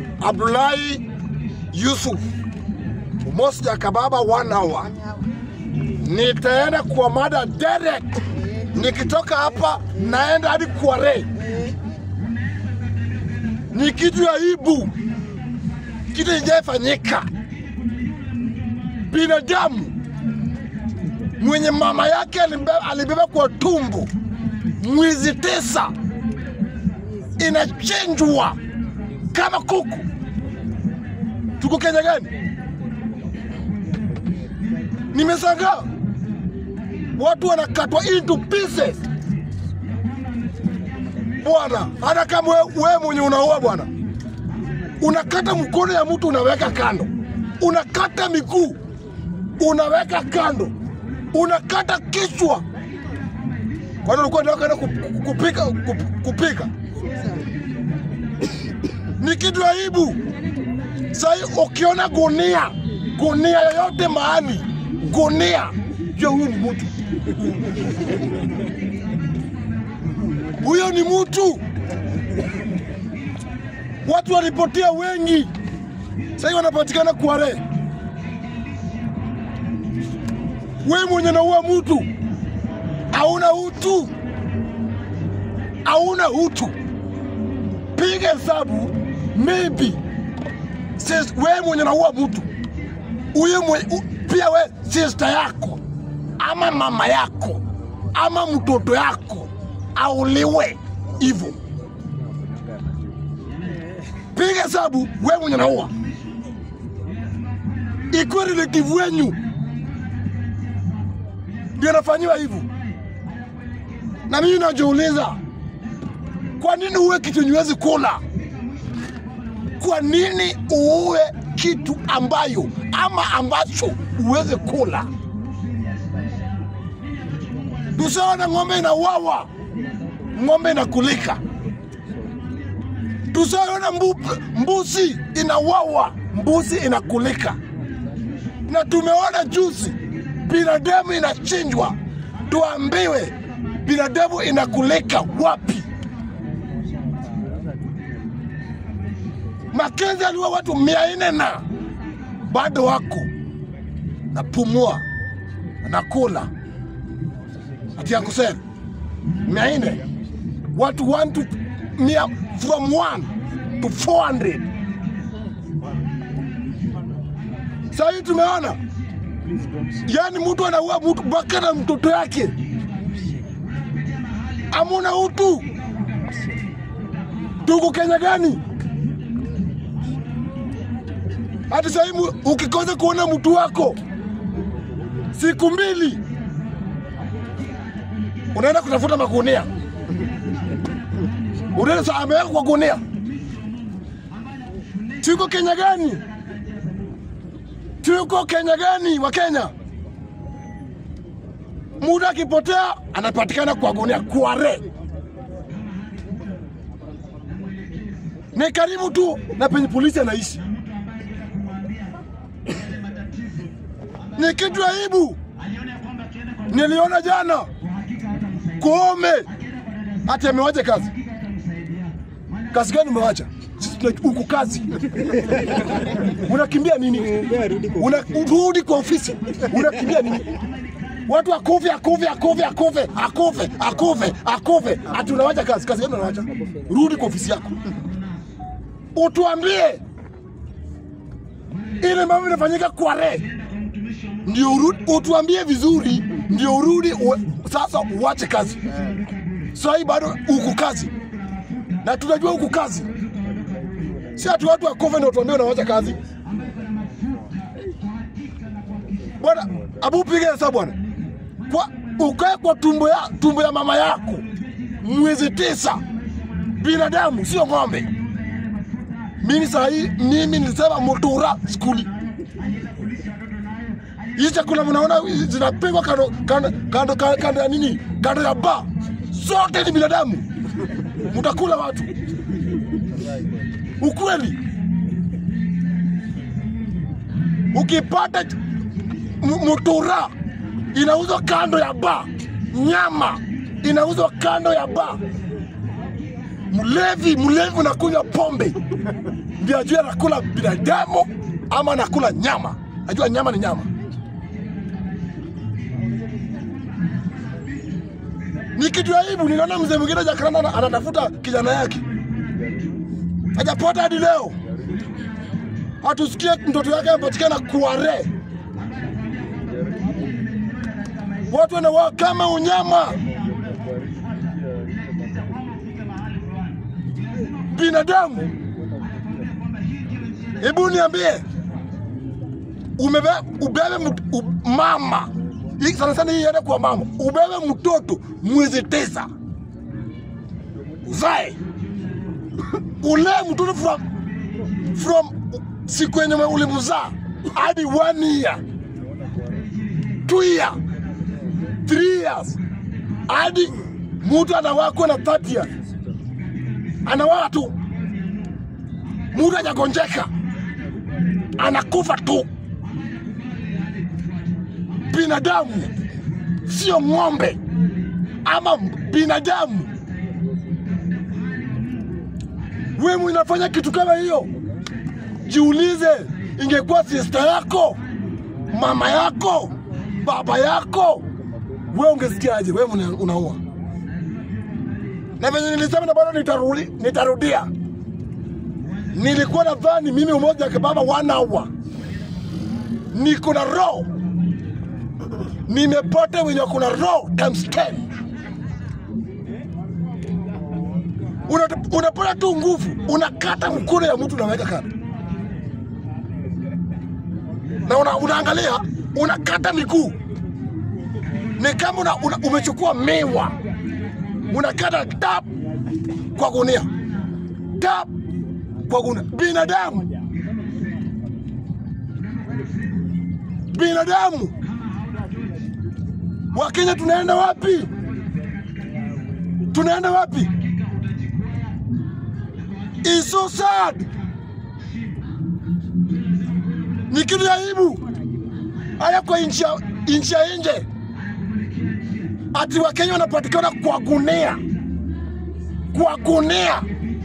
Abdullahi Yusuf Mosja Kababa one hour. Nitaenda kwa mada direct. Nikitoka hapa naenda hadi Kware. Ni kitu ya aibu, kitu ijafanyika. Binadamu mwenye mama yake alibe- alibeba kwa tumbo mwezi tisa, inachinjwa kama kuku. Tuko Kenya gani? Nimeshangaa watu wanakatwa into pieces bwana. Hata kama wewe we mwenye unaoa bwana, unakata mkono ya mtu unaweka kando, unakata miguu unaweka kando, unakata kichwa. Kwani ulikuwa unataka kwenda kup- kupika kup- kupika? Ni kitu aibu. Sahii ukiona gunia gunia yoyote mahali gunia, jua huyu ni mtu, huyo ni mtu. Watu walipotea wengi, sahii wanapatikana Kware. We mwenye naua mtu hauna utu, hauna utu. Piga hesabu, maybe sis, we mwenye naua mtu huyo mwe- u- pia we sister yako ama mama yako ama mtoto yako auliwe hivyo. Piga hesabu, we mwenye naua ikuwe relative wenyu ndio anafanyiwa hivyo. Na mimi najiuliza, kwa nini uwe kitu yenye huwezi kula? Kwa nini uue kitu ambayo ama ambacho uweze kula? Tusaona ng'ombe inauawa, ng'ombe inakulika. Tusaona mbu, mbuzi inauawa, mbuzi inakulika. Na tumeona juzi binadamu inachinjwa, tuambiwe binadamu inakulika wapi? Makenzi aliua watu mia nne na bado wako napumua nakula ati yakusema mia nne watu one to mia, from one to 400 sahii tumeona yani mtu anaua mtu mpaka na mtoto yake amuna utu tuko kenya gani hata sahii mu- ukikosa kuona mtu wako siku mbili unaenda kutafuta magunia unaenda sa ameweka kwa gunia tuko kenya gani tuko kenya gani wa kenya muda akipotea anapatikana kwa gunia kware ni karibu tu na penye polisi anaishi ni kitu aibu. Niliona jana Koome ati amewacha kazi. Kazi gani umewacha? Sisi tuna huku kazi. Unakimbia nini? Unarudi kwa ofisi. Unakimbia nini? Watu akufe akufe akufe akufe akufe akufe akufe, ati unawacha kazi. Kazi gani unawacha? Rudi kwa ofisi yako, utuambie ile mambo inafanyika Kware ndio urudi, utuambie vizuri, ndio urudi u, sasa uache kazi. Sasa hii bado uko kazi na tunajua uko kazi, si ati watu wakufe ndio tuambie unawacha kazi. Bwana Abu, piga hesabu bwana, kwa ukae kwa tumbo ya, tumbo ya mama yako mwezi tisa, binadamu sio ng'ombe. Mimi saa hii mimi nilisema motora skuli hii chakula mnaona zinapigwa kando kando kando kando kando ya nini, kando ya ba, zote ni binadamu, mtakula watu. Ukweli, ukipata m- mutura inauzwa kando ya ba, nyama inauzwa kando ya ba, mlevi mlevi unakunywa pombe ndio ajue anakula binadamu ama anakula nyama ajua nyama ni nyama ni kitu aibu niliona mzee mwingine jakaranda ana- anatafuta kijana yake hajapata hadi leo hatusikie mtoto yake amepatikana kuare watu wanawaa kama unyama binadamu hebu niambie umebe, ubebe mt- u- mama Hii sana sana hii iende kwa mama ubebe mtoto mwezi tisa uzae ulee mtoto from, from siku yenye ulimzaa hadi one year two year three years hadi mtu anawakwa na 30 years anawaka tu mtu hajagonjeka anakufa tu binadamu sio ng'ombe ama binadamu wewe unafanya kitu kama hiyo jiulize ingekuwa sister yako mama yako baba yako wewe ungesikiaje wewe una- unaua na venye nilisema na bado nitarudi, nitarudia nilikuwa nadhani mimi umoja kibaba one hour niko na roho nimepata wenye kuna roho times 10 Una- unapata tu nguvu unakata mkono ya mtu unaweka kando na una, unaangalia unakata miguu ni kama una, una, umechukua miwa unakata tap kwa gunia tap kwa gunia binadamu binadamu wakenya tunaenda wapi tunaenda wapi It's so sad ni kitu ya aibu haya kwa nchi ya nchi ya nje ati wakenya wanapatikana kwa gunia kwa gunia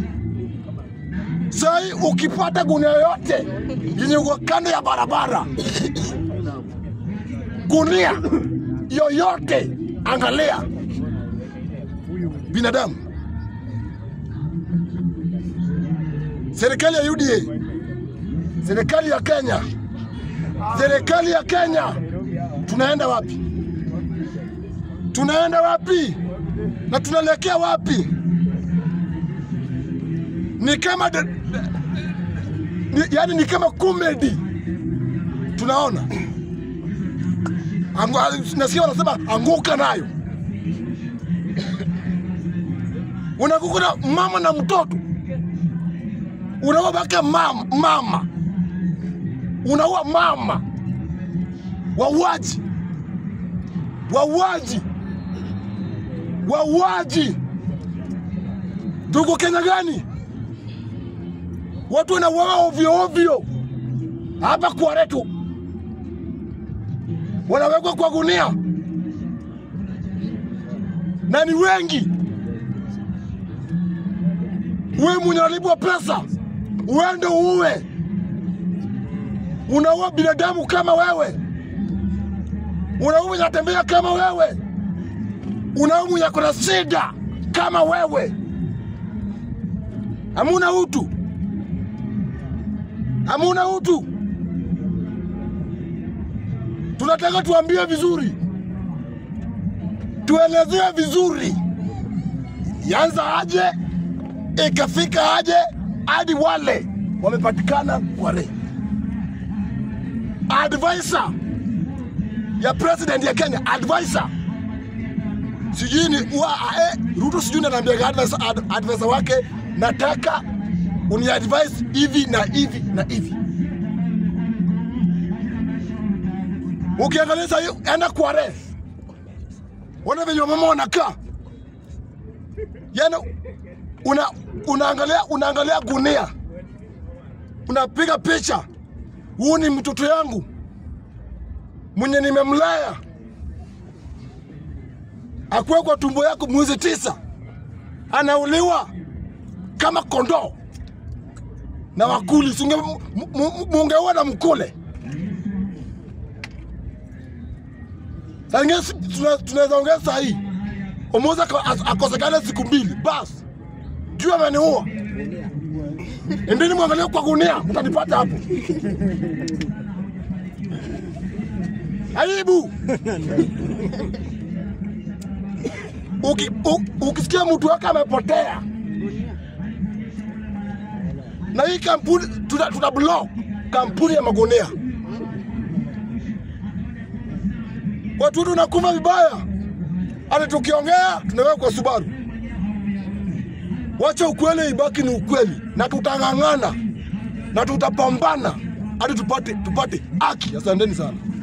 sai ukipata gunia yoyote yenye uko kando ya barabara gunia yoyote angalia binadamu serikali ya UDA serikali ya Kenya serikali ya Kenya tunaenda wapi tunaenda wapi na tunaelekea wapi ni kama de, de, ni, yani ni kama comedy tunaona Angu, nasikia wanasema anguka nayo unakuka na mama na mtoto unaua baka mama, mama. unaua mama wauaji wauaji wauaji tuko Kenya gani? Watu wanauawa ovyo ovyo hapa Kwaretu, wanawekwa kwa gunia na ni wengi. Wewe mwenye unalipwa pesa uende uue, unaua binadamu kama wewe, unaua mwenye atembea kama wewe, unaua mwenye kuna shida kama wewe. Hamuna utu, hamuna utu. Tunataka tuambie vizuri, tuelezee vizuri, yanza aje ikafika aje hadi wale wamepatikana Kware. Advisor ya president ya Kenya, advisor sijui ni wa eh, Ruto sijui nanaambia advisor, ad, advisor wake, nataka uni advise hivi na hivi na hivi. Ukiangalia sasa, hiyo, enda Kware, wana venye wamama wanakaa, yani una, unaangalia unaangalia gunia, unapiga picha, huu ni mtoto yangu mwenye nimemlea akuwe kwa tumbo yako mwezi tisa, anauliwa kama kondoo na wakuli, singe mungeua na mkule. Saa ingine si- tuna- tunaweza ongea saa hii Omoza ako- as- akosekane siku mbili basi, juu ameniua. Endeni mwangalie kwa gunia, mtanipata hapo. Aibu. Uki, u, ukisikia mtu wake amepotea na hii kampuni tuna, tuna block kampuni ya magunia. Watu wetu wanakufa vibaya, hata tukiongea tunaweka kwa Subaru. Wacha ukweli ibaki ni ukweli, na tutang'ang'ana na tutapambana hadi tupate tupate haki. Asanteni sana.